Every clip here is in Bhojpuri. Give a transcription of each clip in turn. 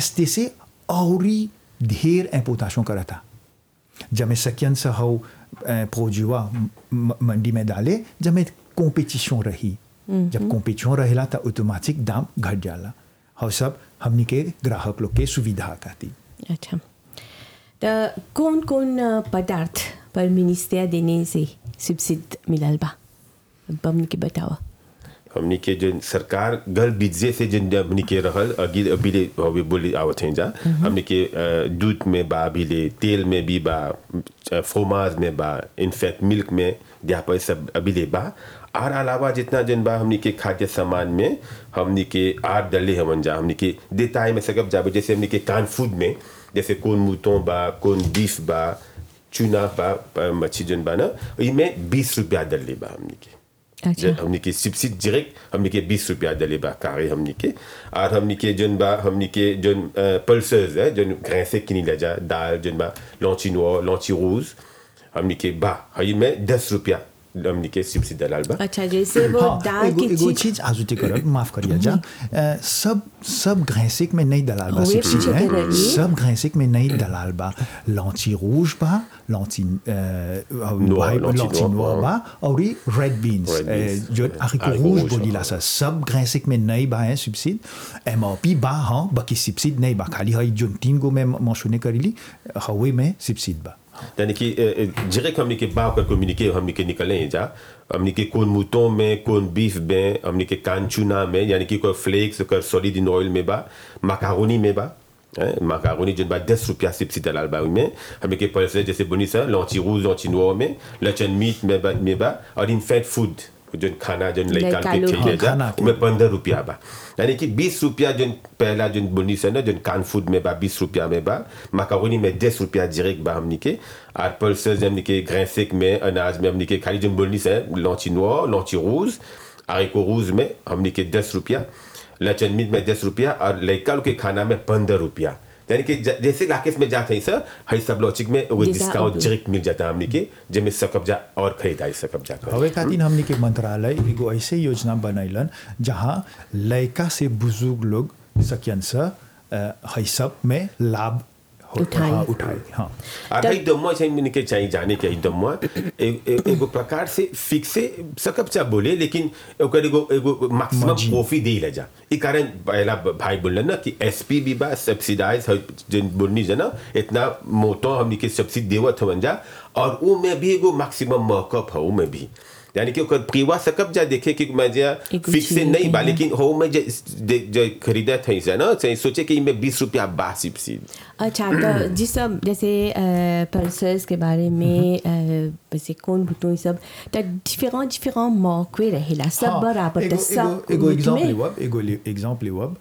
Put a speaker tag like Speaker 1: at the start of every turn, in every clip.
Speaker 1: रेस्ते से औरी ढेर इम्पोर्टेशन करा था जब मैं सकियन से हो प्रोजुआ मंडी में डाले जब मैं कॉम्पिटिशन रही जब कॉम्पिटिशन रहेला तो ऑटोमेटिक दाम घट जाला और सब हमनी के ग्राहक लोग के सुविधा खाती
Speaker 2: अच्छा तो कौन कौन अ, पदार्थ पर मिनिस्टर देने से सब्सिड मिलल बा अब हमने के बतावा
Speaker 3: हमनी के जो सरकार गल बीजे से जिन हमनी के रहल अगी अभी ले अभी बोली आवत हैं जा हमनी के अ, दूध में बा अभी ले तेल में भी बा फ्रोमाज में बा इनफैक्ट मिल्क में यहाँ पर सब अभी ले बा और अलावा जितना जन बा हमनी के खाद्य सामान में हमनी के आर डले हमन जा हमनी के देताई में सकब जाबे जैसे हमनी के कान फूड में जैसे कौन मूतों बा कौन बीफ बा चूना बा अ, मच्छी जन बा ना इनमें बीस रुपया डले बा हमनी के
Speaker 2: अच्छा
Speaker 3: हमनी के सब्सिडी डायरेक्ट हमनी के बीस रुपया डले बा कार्य हमनी के और हमनी के जन बा हमनी के जन पल्सर्स है जन ग्रैसे किनी ले जा दाल जन बा लौची नोर लौची रोज हमनी के बा हई में दस रुपया हमनी के सब्सिडी दलाल बा
Speaker 2: अच्छा जैसे वो
Speaker 1: हाँ,
Speaker 2: दाल
Speaker 1: एगो,
Speaker 2: की
Speaker 1: एगो
Speaker 2: चीज
Speaker 1: चीज आजुती करब माफ करिए जा अ, सब सब घैसिक में नहीं दलाल बा
Speaker 2: हाँ, ये
Speaker 1: सब्सिडी
Speaker 2: पूछे
Speaker 1: है
Speaker 2: के रही।
Speaker 1: सब घैसिक में नहीं दलाल बा लौची रूज बा लौची
Speaker 3: Noir, लौची
Speaker 1: लौची
Speaker 3: noir,
Speaker 1: नोर बा और ये रेड बीन्स
Speaker 3: Red beans,
Speaker 1: जो
Speaker 3: हाँ,
Speaker 1: हरिको
Speaker 3: haricot
Speaker 1: रूज
Speaker 3: rouge,
Speaker 1: बोलीला सा सब घैसिक में नहीं बा है सब्सिडी एमओपी बा हाँ बाकी सब्सिडी नहीं बा खाली हई जो तीन गो में मौसूने करीली हवे में सब्सिडी बा
Speaker 3: यानी कि डायरेक्ट हमनी के बा कर कम्युनिके हमनी के निकले हैं जा हमनी के कौन मूतों में कौन बीफ में हमनी के कान चूना में यानी कि कोई फ्लेक्स कोई सॉलिड इन ऑयल में बा माकारोनी में बा माकारोनी जिन बा दस रुपया सिप्सी दलाल बा में हमें के पैसे जैसे बुनी सा लौची रूज लौची नोर में लचन मीट में बा में बा और इन फैट फूड जो खाना जो लड़का
Speaker 2: लड़का
Speaker 3: के
Speaker 2: लोग
Speaker 3: खिले जा
Speaker 1: खाना के।
Speaker 3: में पंद्रह रुपया बा यानी कि बीस रुपया जो पहला जो बुनी से ना जो कान फूड में बा बीस रुपया में बा माकारोनी में दस रुपया डायरेक्ट बा हमनी के और पल्सेस हमनी के ग्रैसेक में अनाज में हमनी के खाली जो बुनी से लौची नोर लौची रूज आरिको रूज में हमनी के दस रुपया लचन मीट में दस रुपया और लड़का लोग के खाना में पंद्रह रुपया यानी कि ज- जैसे लाकेस में जाते हैं सर हई सब लॉचिक में वो
Speaker 2: जैसा
Speaker 3: डिस्काउंट
Speaker 2: अब-
Speaker 3: डायरेक्ट मिल जाता है हमनी के जिसमें सकब जा और खरीदारी सकब जा कर
Speaker 1: हवे खातिर हमनी के मंत्रालय एगो ऐसे योजना बनैलन जहाँ लड़का से बुजुर्ग लोग सकियन से अ, हई सब में लाभ हो-
Speaker 2: उठाए।
Speaker 1: हाँ, उठाए हाँ
Speaker 3: और हई दम्मा चाहिए मैंने के चाहिए जाने के हई दम्मा ए- ए- एगो प्रकार से फिक्से सकब चा बोले लेकिन ओकर एगो एगो मैक्सिमम
Speaker 1: Margin.
Speaker 3: प्रॉफिट दे ले जा ई कारण पहला भाई बोलना ना कि एसपी भी बा सब्सिडाइज जिन बोलनी जना इतना मोटो हमनी के सब्सिडी देवत हवन जा और वो में भी एगो मैक्सिमम मॉकअप है वो में भी यानी कि ओकर प्रीवा सकब जा देखे कि मैं जा
Speaker 2: एगो
Speaker 3: फिक्स से
Speaker 2: चीज
Speaker 3: नहीं बा
Speaker 2: है।
Speaker 3: लेकिन हो में जे जे- जे खरीदा था इसे ना से सोचे कि इनमें बीस रुपया बा सब्सिडी
Speaker 2: अच्छा तो जिस सब जैसे पल्सर्स के बारे में अ, जैसे कौन भुटो ये सब तो डिफरेंट डिफरेंट मौके रहेला सब बराबर तो
Speaker 1: एगो
Speaker 2: सब
Speaker 1: एगो
Speaker 2: मुठ
Speaker 1: एग्जांपल
Speaker 2: में
Speaker 1: लेवब एगो एग्जांपल लेवब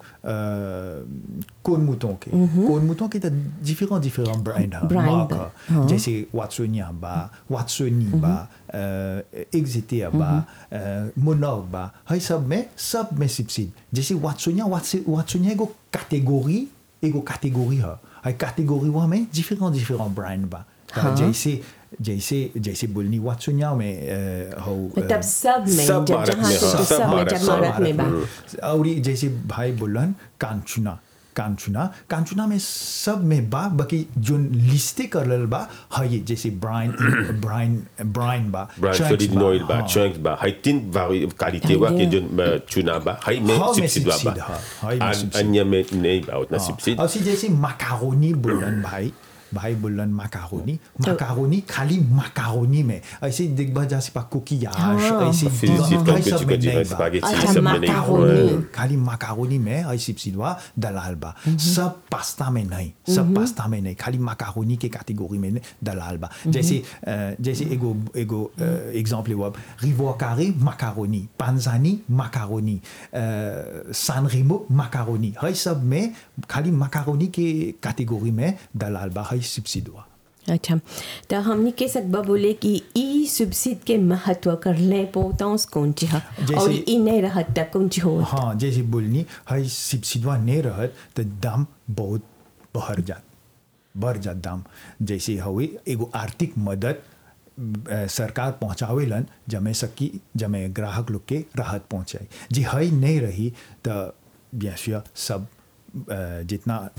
Speaker 1: कोन मौतों के कोन मौतों के तो डिफरेंट डिफरेंट ब्रांड है
Speaker 2: Brand
Speaker 1: मार्क
Speaker 2: बा,
Speaker 1: है
Speaker 2: हाँ।
Speaker 1: जैसे वाटसोनिया बा वाटसोनी बा एग्जिटिया बा मोनोग बा हई सब में सब में सब्सिडी जैसे वाटसोनिया वाटसोनिया एगो कैटेगरी एगो कैटेगरी है हई कैटेगरी वहाँ में डिफरेंट डिफरेंट ब्रांड बा
Speaker 2: हाँ।
Speaker 1: जैसे जैसे जैसे बोलनी वाटसोनिया में अ, हो अ,
Speaker 2: मतलब सब में
Speaker 3: सब
Speaker 2: जब
Speaker 3: भारत
Speaker 2: जहाँ
Speaker 3: में,
Speaker 2: से
Speaker 3: हाँ,
Speaker 2: तो
Speaker 3: सब
Speaker 2: सब में
Speaker 3: भारत,
Speaker 2: जब
Speaker 3: सब
Speaker 2: भारत में बा
Speaker 1: और ये जैसे भाई बोलन कांचुना कांचुना कांचुना में सब में बा बाकी जो लिस्टे कर रहल बा है ये जैसे ब्राइन ब्राइन ब्राइन बा
Speaker 3: ब्रांड
Speaker 1: chunks
Speaker 3: सॉलिड
Speaker 1: बा,
Speaker 3: ऑयल बा
Speaker 1: हाँ।
Speaker 3: चंक्स बा हई तीन वाली क्वालिटी वा के जो अ, चुना बा हई में
Speaker 1: हाँ, में
Speaker 3: सब्सिडी बा
Speaker 1: सब्सिडी, हाँ, हई में
Speaker 3: आ-
Speaker 1: सब्सिडी।
Speaker 3: अन्य में नहीं बा उतना
Speaker 1: हाँ।
Speaker 3: सब्सिडी
Speaker 1: और फिर जैसे माकारोनी बोलन भाई भाई बोलन माकारोनी माकारोनी खाली माकारोनी में ऐसे देखबा जैसे पा कुकियाज
Speaker 2: हाँ।
Speaker 1: ऐसे
Speaker 3: फिर
Speaker 1: हाँ,
Speaker 3: सिर्फ
Speaker 1: हाँ,
Speaker 3: कुछ
Speaker 1: सब में
Speaker 3: कुछ
Speaker 1: नहीं बा।
Speaker 3: स्पैगेटी
Speaker 2: अच्छा,
Speaker 3: सब में नहीं
Speaker 2: माकारोनी।
Speaker 3: हाँ।
Speaker 1: खाली माकारोनी में ऐसी सिलवा दलाल बा सब पास्ता में नहीं सब पास्ता में नहीं खाली माकारोनी के कैटेगरी में दलाल बा जैसे अ, जैसे एगो एगो एग्जांपल हुआ रिवोकारे माकारोनी पांजानी माकारोनी सान रेमो माकारोनी है सब में खाली माकारोनी के कैटेगरी में दलाल बा है सब्सिडी हुआ
Speaker 2: अच्छा तो हमने के सकबा बोले कि ई सब्सिड के महत्व कर ले पोतांस कौन ची है
Speaker 1: जैसे-
Speaker 2: और ई नहीं रहत तक कौन ची हो
Speaker 1: हाँ जैसे बोलनी है सब्सिडवा नहीं रहत तो दाम बहुत बढ़ जात बढ़ जात दाम जैसे हवे एगो आर्थिक मदद अ, सरकार पहुँचावेलन जमे सकी जमे ग्राहक लोग के राहत पहुँचाई जी है नहीं रही तो bien sûr सब अ, जितना